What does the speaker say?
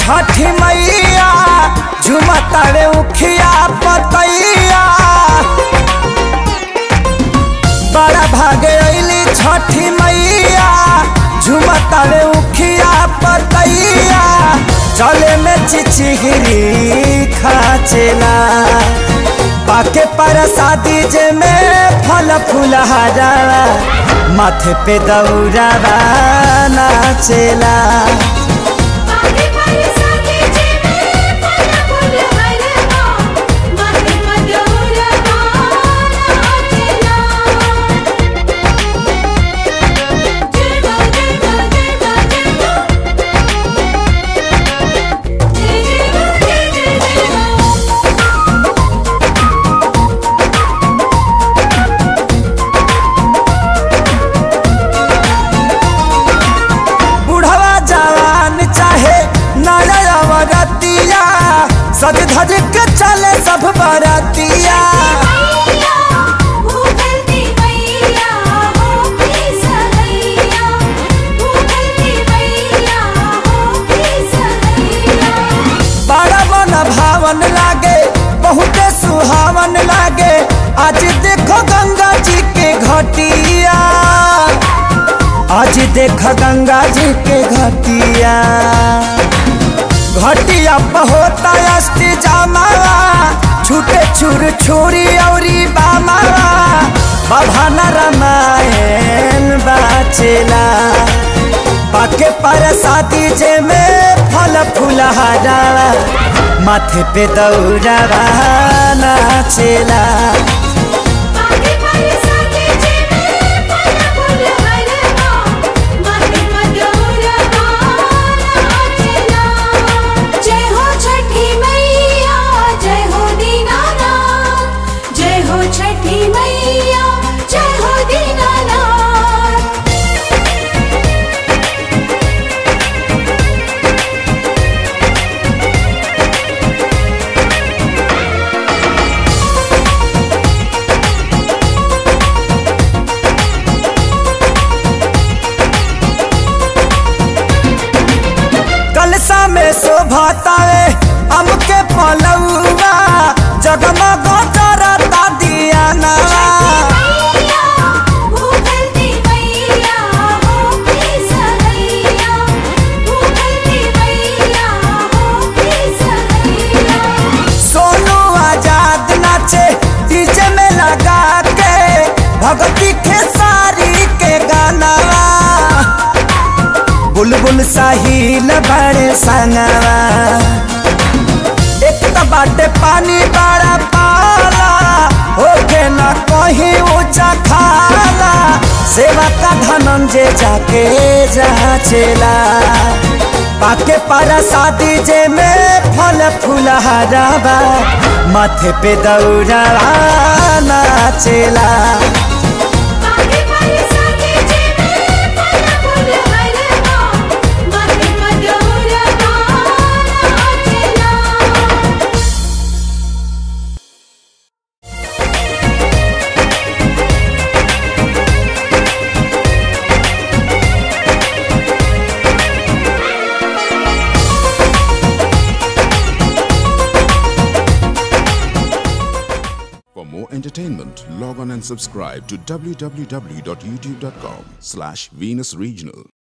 छठी मैया झुमतारे उखिया पतैया बड़ा भागे अली छठी मैया झुमतारे उखिया पतैया चले में चिचिहरी खाचेला पाके पर शादी जे में फल फूलहारा माथे पे दौरा नाचेला आगे पर साथी जेबे फल फूल हरवा माथे मधुर गाना चला जेबा जेबा जेबा जेबा जेबा जेबा बुढ़वा जवान चाहे नरतिया सज धज के चले सब बरतिया मैया भूखलती मैया हो की सहैया भूखलती मैया हो की सहैया बड़ा मन भावन लागे बहुते सुहावन लागे आज देखो गंगा जी के घटिया आज देखो गंगा जी के घटिया घटिया होता अष्टी जामावा छूटे छुर छुरी औरी बामावा बभाना रामायण बाचेला पाके पर शादी जे में फल फूलहारा माथे पे दौरा नाचेला आगे पर साथी जेबे फल फूल हरवा माथे मधुर गाना चला जय हो छठी मैया जय हो दीनानाथ जय हो छठी मैया जय हो दीनानाथ कलसा में शोभातावे अम के पलौआ जगमग करता दिया मैया भूखलती मैया हो की सहैया भूखलती मैया हो की सहैया सोनू आजाद नाचे डीजे में लगा के भगती खेसारी के गाना बुलबुल साहिल बड़े संगवा एक तो बाटे पानी बड़ा पाला होके ना कहीं ऊंचा खाला सेवा का धनंजय जाके जाचेला पाके पर शादी जे में फल फूलहारा माथे पे दौरा नाचेला आगे पर साथी जेबे फल फूल हरवा माथे मधुर गाना चला For more entertainment, log on and subscribe to www.youtube.com slash Venus Regional.